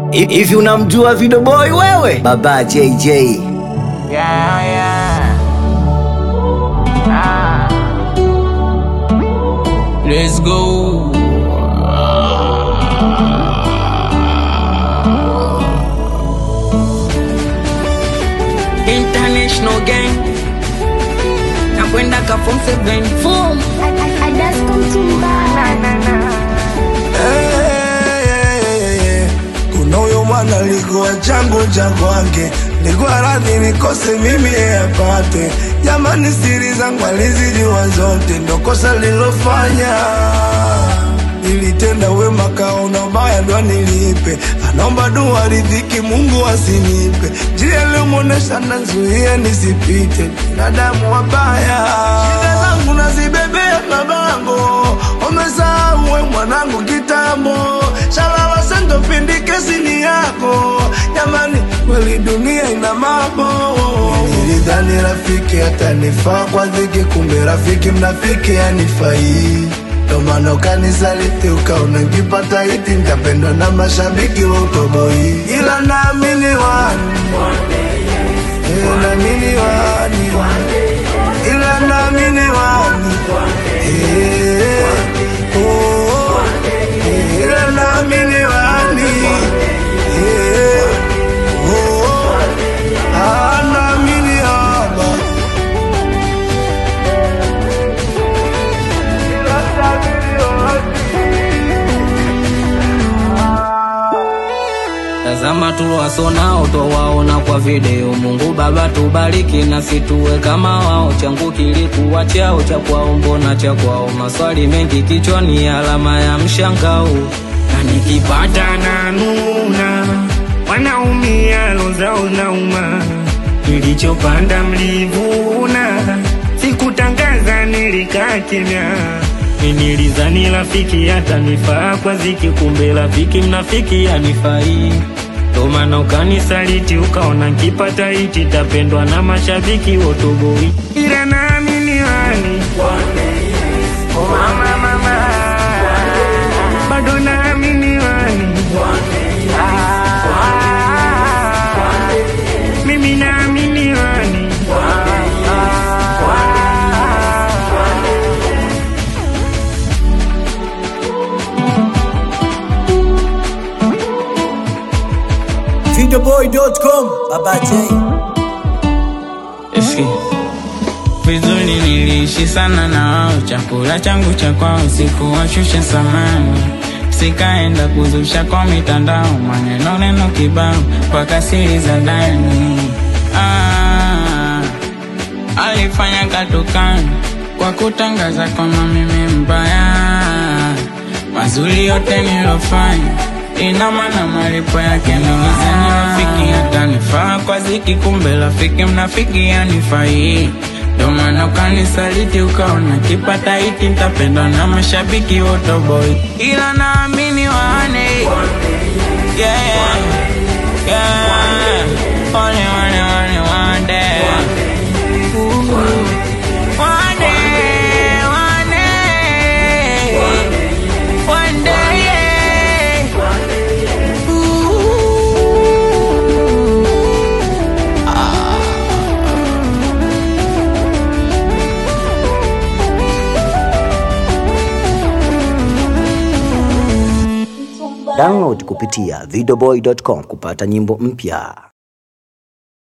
Hivi unamjua Video Boy wewe? Baba JJ. Yeah, yeah. Ah. Let's go. International gang. Nakwenda ka form 7 form. kuna huyo mwana alikuwa changu cha kwake, nilikuwa radhi nikose mimi yeye apate. Jamani, siri zangu alizijua zote, ndo kosa lilofanya. Nilitenda wema kaona ubaya ndo nilipe, anaomba dua ridhiki, Mungu asinipe njia iliyomwonesha nazuia nisipite, binadamu wabaya, shida zangu nazibebea mabango, umesahau we mwanangu kitambo, shalala sendo pindi kesi ni yako, jamani kweli dunia ina mambo. Nilidhani rafiki atanifaa kwa dhiki, kumbe rafiki mnafiki anifai ndo maana ukanisaliti ukaona nkipata hiti nitapendwa na mashabiki wa utoboi, ila naamini wani Eh, naamini wani ila naamini wani Eh, oh, eh, ila naamini wani Eh, oh, ah, naamini haba ila naamini wani Tazama tuwasonao towaona kwa video. Mungu Baba tubariki na situwe kama wao. Changu kilikuwa chao cha kwao, mbona cha kwao? Maswali mengi kichwani, alama ya mshangao. na nikipata na nuna wanaumia lozao nauma nilichopanda mlivuna sikutangaza nilikaa kimya nilizani rafiki hatanifaa kwa ziki kumbe rafiki mnafiki anifai ndo maana ukanisaliti ukaona nkipata hiti tapendwa na mashabiki wotoboi ila naamini wani Oh, mama, mama. bado naamini wani Ah, mimi naamini wani Videoboy.com. Baba J. Eski. Vizuri niliishi sana na wao, chakula changu cha kwao sikuwashusha samani, sikaenda kuzusha kwa mitandao, maneno neno kibao mpaka siri za ndani. Ah, alifanya katukani kwa kutangaza kwamba mimi mbaya, mazuri yote nilofanya ina maana malipo yake nilizani rafiki atanifaa kwa ziki, kumbe rafiki mnafiki anifai. Ndo maana ukanisaliti ukaona kipata hiti nitapendwa na mashabiki wotoboy, ila naamini wane yeah, yeah. One, one, one, one day. Ooh. One day, one day. One day, yeah. Download kupitia videoboy.com kupata nyimbo mpya.